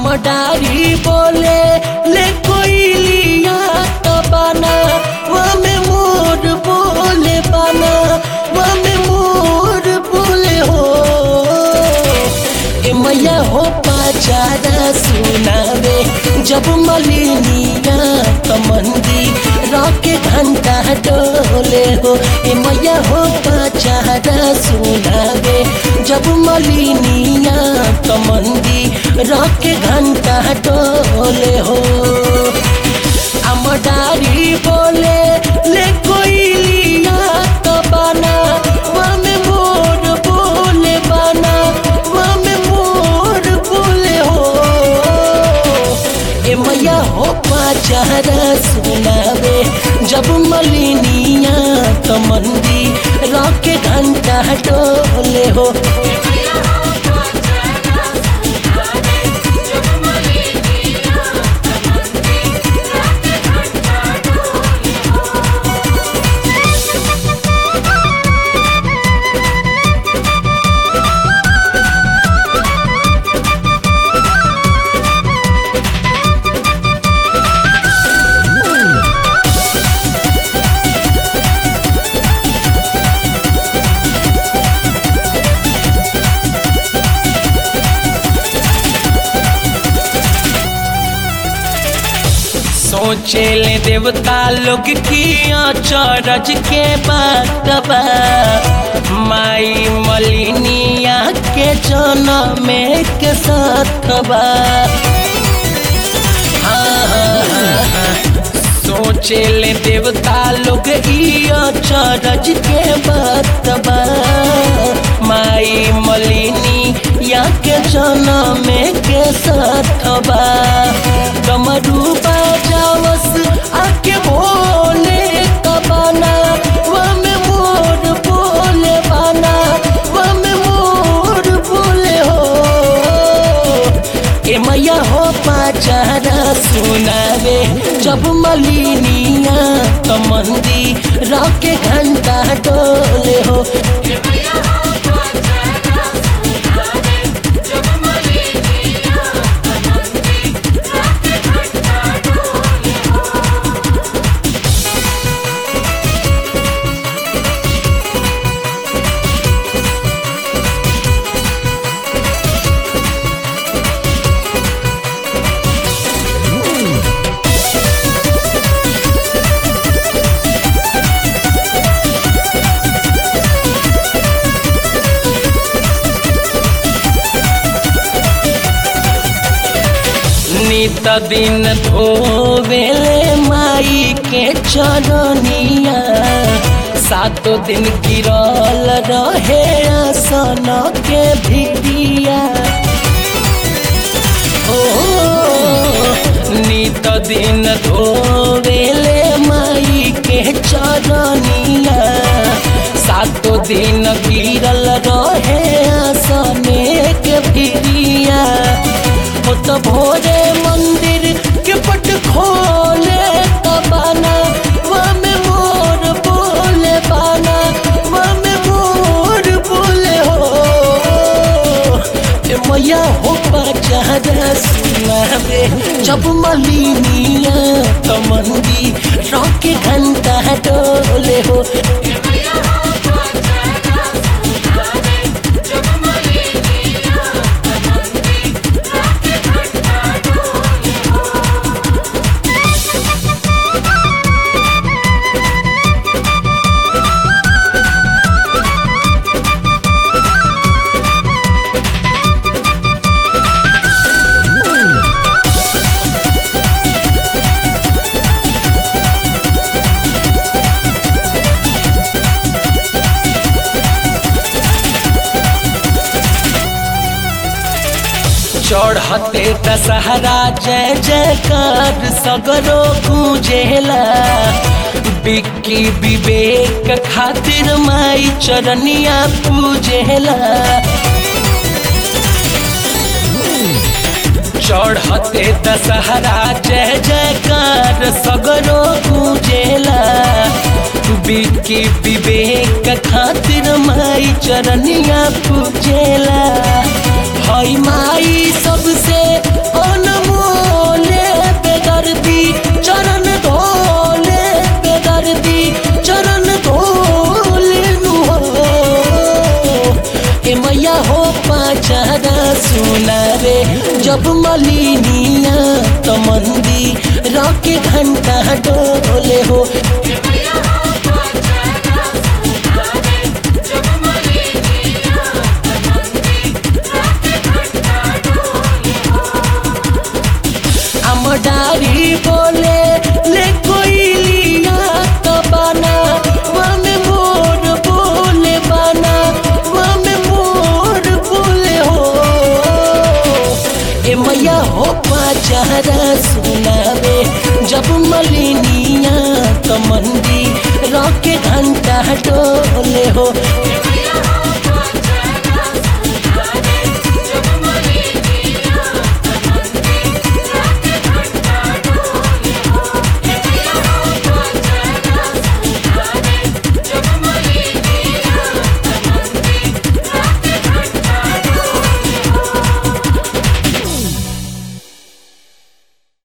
डारी बोले ले कोई लिया तो बना वमे मोर बोले बना वमे मोर बोले हो ए मैया हो पाचारा सुनावे जब मलिनिया कमंदी रॉके घंटा डोले हो ए मैया हो पाचारा सुनावे जब मलिनिया कमंदी रॉके घंटा डोले हो अमडारी बोले ले कोई लिया तो बना वमे मोर बोले बना वमे मोर बोले हो ए मैया हो पाचारा सुनावे जब मलिनिया कमंदी रॉके घंटा डोले हो सोचे ले देवता लोग की चरज के बातबा माई मलिनिया के जन्म के साथबा हाँ, हाँ, हाँ, हाँ। सोचे ले देवता लोग इया चरज के बातबा माई मलिनी या के जन्म के साथबा कमरू बाजावस आके बोले कबाना वमे मोर बोले बाना वमे मोर बोले हो के मैया हो पाचारा सुनावे जब मलिनिया कमंदी रॉके घंटा डोले हो नित दिन धोवेले माई के चरनिया सातो दिन गिरल रहे आसन के भिड़िया ओ नित दिन धोवेले माई के चरनिया सातो दिन गिरल रहे आसने के भिड़िया हो तो भोरे मंदिर के पट खोले तबाना वमे मोर बोले बाना वमे मोर बोले हो ए मैया हो पाचारा सुनावे जब मलिनिया कमंदी रॉके घंटा डोले हो चढ़ते दशहरा जय जयकार सगरो गूंजेला बिक्की विवेक खातिर माई चरनिया पूजेला चढ़ते दशहरा जय जयकार सगरो गूंजेला बिक्की विवेक खातिर माई चरनिया पूजेला हई माई सबसे अन सुनावे जब मलिनिया तो मंदी रॉके घंटा डोले हो अमडारी बोले ले कोई लिया तो बना वमे मोर बोले बना वमे मोर बोले हो ए मैया हो पाचारा सुनावे जब मलिनिया तो मंदी रॉके घंटा डोले हो